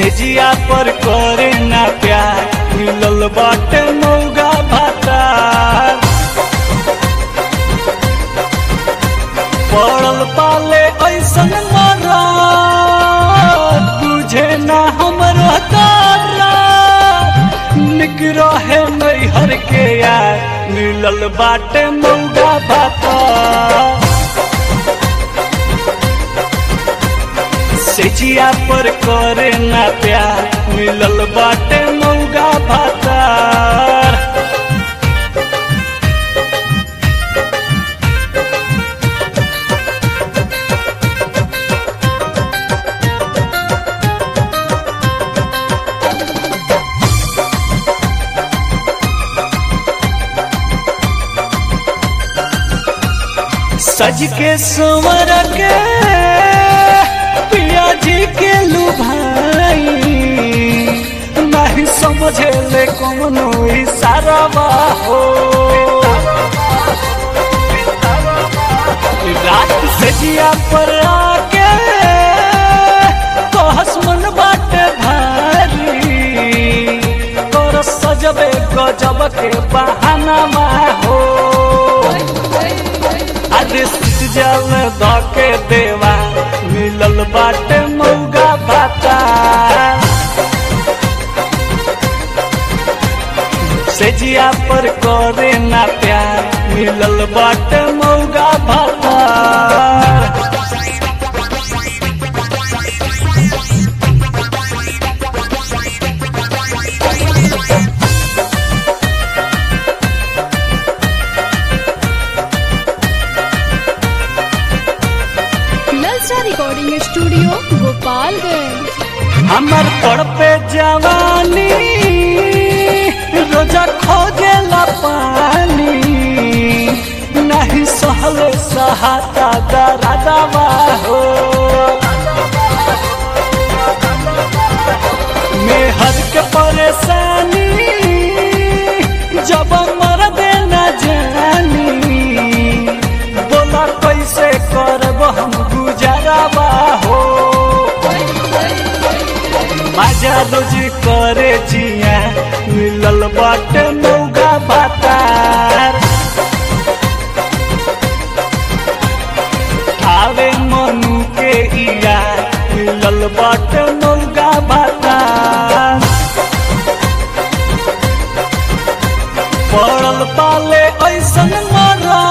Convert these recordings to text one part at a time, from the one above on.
सेजिया पर करे ना प्यार मिलल बाटे मौगा भाता पड़ल पाले ऐसन मरा तुझे ना हमरो तारा निक रहे नैहर के यार मिलल बाटे मौगा भाता सेजिया पर करे ना प्यार मिलल बाटे मौगा भातार सज के संवर के पिया जी के लुभाई नहीं समझे ले कौनो इशारा हो रात से जिया पर आके तो हसमन बाटे भारी तोर सजबे गजब के बहाना हो अरे जल धके देवा मिलल बाटे मौगा भाता सेजिया पर करे ना प्यार मिलल बाटे मौगा भाता नलसा रिकॉर्डिंग स्टूडियो गोपालगंज हमर पर पे जवानी रोजा खोजेला पानी नहीं सहले सहाता दरादवा हो मेहर के परेशानी जब मर देना जानी बोला कैसे करब हम गुजाराबा हो मजा रोजी करे जिया मिलल बाटे मौगा बातार आवे मनु के इया मिलल बाटे मौगा बातार पड़ल पाले ऐसन मरा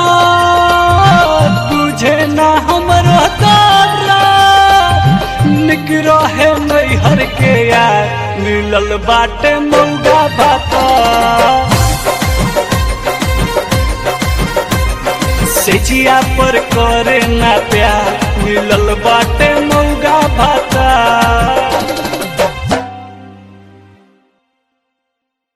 तुझे ना हमरो तारा निक रहे नैहर के यार मिलल बाटे मौगा भाता सेजिया पर करे ना प्यार मिलल बाटे मौगा भाता